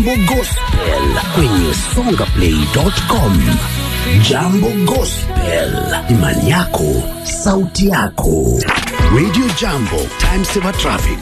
Jambo Gospel kwenye songaplay.com. Jambo Gospel, imani yako, sauti yako. Radio Jambo, time saver traffic.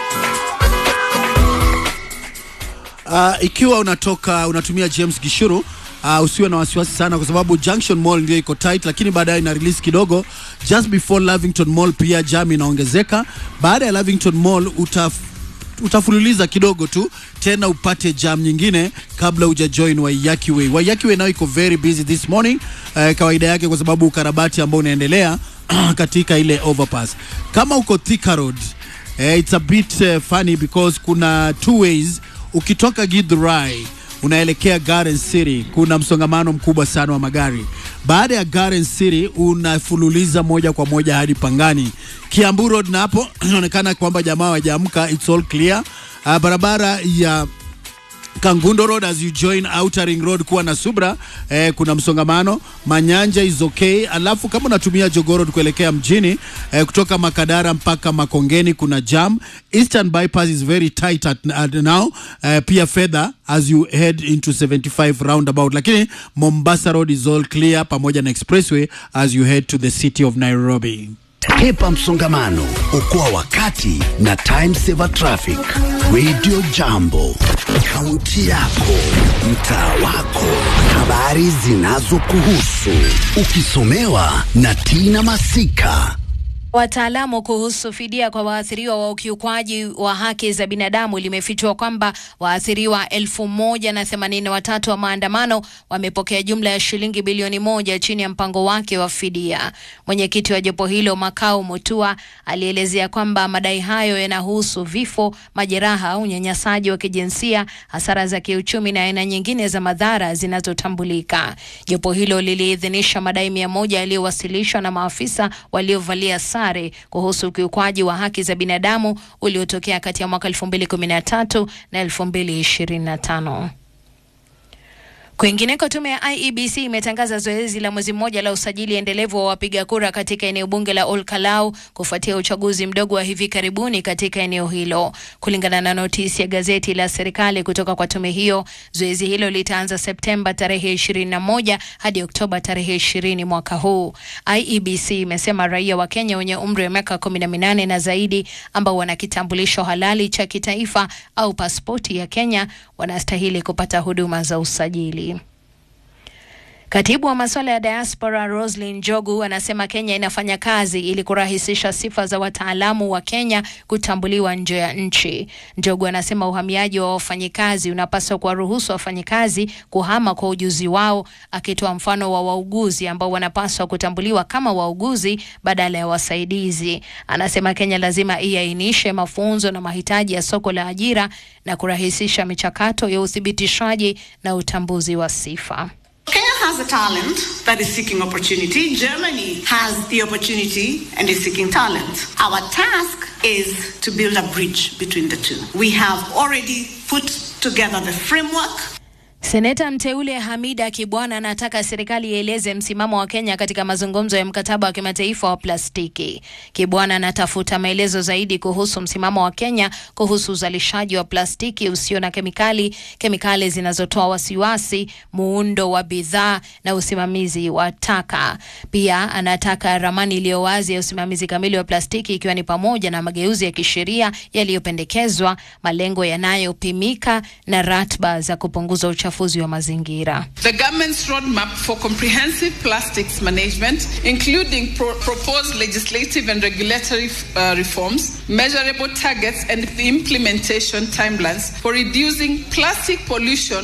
Uh, ikiwa unatoka unatumia James Gishuru uh, usiwe na wasiwasi sana kwa sababu Junction Mall ndio iko tight, lakini baadaye ina release kidogo. Just before Lavington Mall pia jam inaongezeka. Baada ya Lavington Mall utaf utafululiza kidogo tu tena upate jam nyingine kabla uja join Waiyaki Way. Waiyaki Way nayo iko very busy this morning uh, kawaida yake kwa sababu ukarabati ambao unaendelea katika ile overpass. Kama uko Thika Road eh, it's a bit uh, funny because kuna two ways ukitoka Githurai unaelekea Garden City, kuna msongamano mkubwa sana wa magari. Baada ya Garden City unafululiza moja kwa moja hadi Pangani, Kiambu Road, na hapo inaonekana kwamba jamaa hawajaamka, it's all clear. Uh, barabara ya Kangundo Road as you join Outer Ring Road kuwa na subra eh, kuna msongamano. Manyanja is okay. Alafu kama unatumia Jogoo Road kuelekea mjini eh, kutoka Makadara mpaka Makongeni kuna jam. Eastern bypass is very tight at, at now eh, pia fedha as you head into 75 roundabout, lakini Mombasa Road is all clear pamoja na expressway as you head to the city of Nairobi. Hepa msongamano, okoa wakati na time saver traffic. Radio Jambo, kaunti yako, mtaa wako, habari zinazokuhusu, ukisomewa na Tina Masika. Wataalamu kuhusu fidia kwa waathiriwa wa ukiukwaji wa haki za binadamu limefichua kwamba waathiriwa elfu moja na themanini na watatu wa maandamano wamepokea jumla ya shilingi bilioni moja chini ya mpango wake wa fidia. Mwenyekiti wa jopo hilo Makau Mutua alielezea kwamba madai hayo yanahusu vifo, majeraha, unyanyasaji wa kijinsia, hasara za kiuchumi na aina nyingine za madhara zinazotambulika. Jopo hilo liliidhinisha madai mia moja yaliyowasilishwa na maafisa waliovalia sare kuhusu ukiukwaji wa haki za binadamu uliotokea kati ya mwaka 2013 na 2025. Kwingineko, tume ya IEBC imetangaza zoezi la mwezi mmoja la usajili endelevu wa wapiga kura katika eneo bunge la Ol Kalou kufuatia uchaguzi mdogo wa hivi karibuni katika eneo hilo. Kulingana na notisi ya gazeti la serikali kutoka kwa tume hiyo, zoezi hilo litaanza Septemba tarehe 21 hadi Oktoba tarehe 20 mwaka huu. IEBC imesema raia wa Kenya wenye umri wa miaka 18 na zaidi ambao wana kitambulisho halali cha kitaifa au pasipoti ya Kenya wanastahili kupata huduma za usajili. Katibu wa masuala ya diaspora Roslyn Njogu anasema Kenya inafanya kazi ili kurahisisha sifa za wataalamu wa Kenya kutambuliwa nje ya nchi. Njogu anasema uhamiaji wa wafanyikazi unapaswa kuwaruhusu wafanyikazi kuhama kwa ujuzi wao, akitoa mfano wa wauguzi ambao wanapaswa kutambuliwa kama wauguzi badala ya wasaidizi. Anasema Kenya lazima iainishe mafunzo na mahitaji ya soko la ajira na kurahisisha michakato ya uthibitishaji na utambuzi wa sifa. Kenya has a talent that is seeking opportunity. Germany has the opportunity and is seeking talent. Our task is to build a bridge between the two. We have already put together the framework. Seneta mteule Hamida Kibwana anataka serikali ieleze msimamo wa Kenya katika mazungumzo ya mkataba wa kimataifa wa plastiki. Kibwana anatafuta maelezo zaidi kuhusu msimamo wa Kenya kuhusu uzalishaji wa plastiki usio na kemikali, kemikali zinazotoa wasiwasi, muundo wa bidhaa na usimamizi wa taka. Pia anataka ramani iliyo wazi ya usimamizi kamili wa plastiki ikiwa ni pamoja na mageuzi ya kisheria yaliyopendekezwa, malengo yanayopimika na ratba za kupunguza uchafuzi wa mazingira. The government's roadmap for comprehensive plastics management, including pro proposed legislative and regulatory uh, reforms, measurable targets, and the implementation timelines for reducing plastic pollution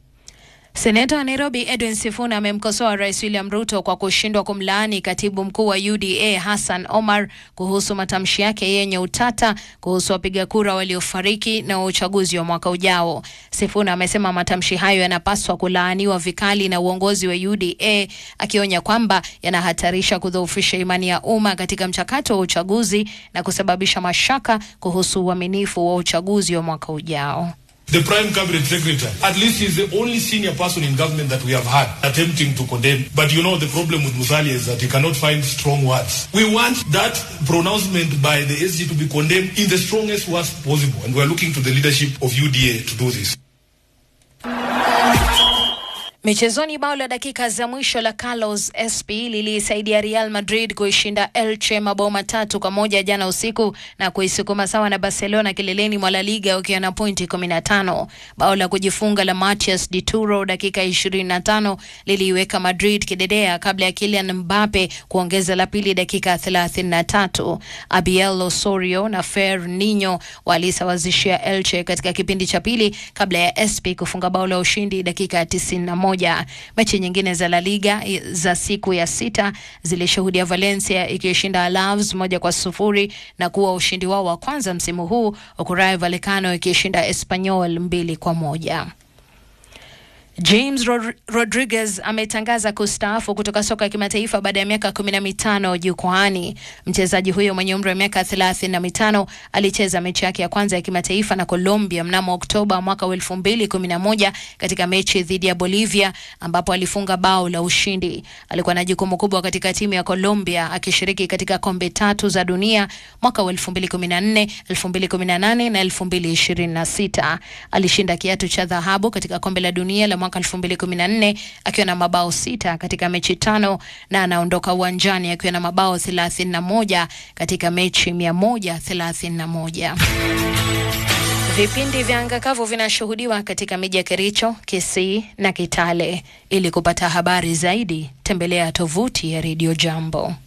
Seneta wa Nairobi Edwin Sifuna amemkosoa Rais William Ruto kwa kushindwa kumlaani katibu mkuu wa UDA Hassan Omar kuhusu matamshi yake yenye utata kuhusu wapiga kura waliofariki na uchaguzi wa mwaka ujao. Sifuna amesema matamshi hayo yanapaswa kulaaniwa vikali na uongozi wa UDA, akionya kwamba yanahatarisha kudhoofisha imani ya umma katika mchakato wa uchaguzi na kusababisha mashaka kuhusu uaminifu wa uchaguzi wa mwaka ujao. The Prime Cabinet Secretary, at least he's the only senior person in government that we have had attempting to condemn. But you know, the problem with Musalia is that he cannot find strong words. We want that pronouncement by the SG to be condemned in the strongest words possible. And we're looking to the leadership of UDA to do this. Michezoni, bao la dakika za mwisho la Carlos SP lilisaidia Real Madrid kuishinda Elche mabao matatu kwa moja jana usiku na kuisukuma sawa na Barcelona kileleni mwa La Liga wakiwa na pointi 15. Bao la kujifunga la Matias de Turo dakika 25 liliiweka Madrid kidedea kabla ya Kylian Mbappe kuongeza la pili dakika 33. Abiel Osorio na Fer Nino walisawazishia Elche katika kipindi cha pili kabla ya SP kufunga bao la ushindi dakika ya 91 moja. Mechi nyingine za La Liga za siku ya sita zilishuhudia Valencia ikishinda Alaves moja kwa sufuri na kuwa ushindi wao wa kwanza msimu huu, huku Rayo Vallecano ikishinda Espanyol mbili kwa moja. James Rod Rodriguez ametangaza kustaafu kutoka soka ya kimataifa baada ya miaka kumi na mitano jukwaani. Mchezaji huyo mwenye umri wa miaka thelathini na mitano alicheza mechi yake ya kwanza ya kimataifa na Colombia mnamo Oktoba mwaka wa elfu mbili kumi na moja katika mechi dhidi ya Bolivia ambapo alifunga bao la ushindi. Alikuwa na jukumu kubwa katika timu ya Colombia akishiriki katika kombe tatu za dunia mwaka wa elfu mbili kumi na nne elfu mbili kumi na nane na elfu mbili ishirini na sita. Alishinda kiatu cha dhahabu katika kombe la dunia la mwaka 2014 akiwa na mabao sita katika mechi tano na anaondoka uwanjani akiwa na mabao 31 katika mechi 131. Vipindi vya angakavu vinashuhudiwa katika miji ya Kericho, Kisii na Kitale. Ili kupata habari zaidi, tembelea tovuti ya Radio Jambo.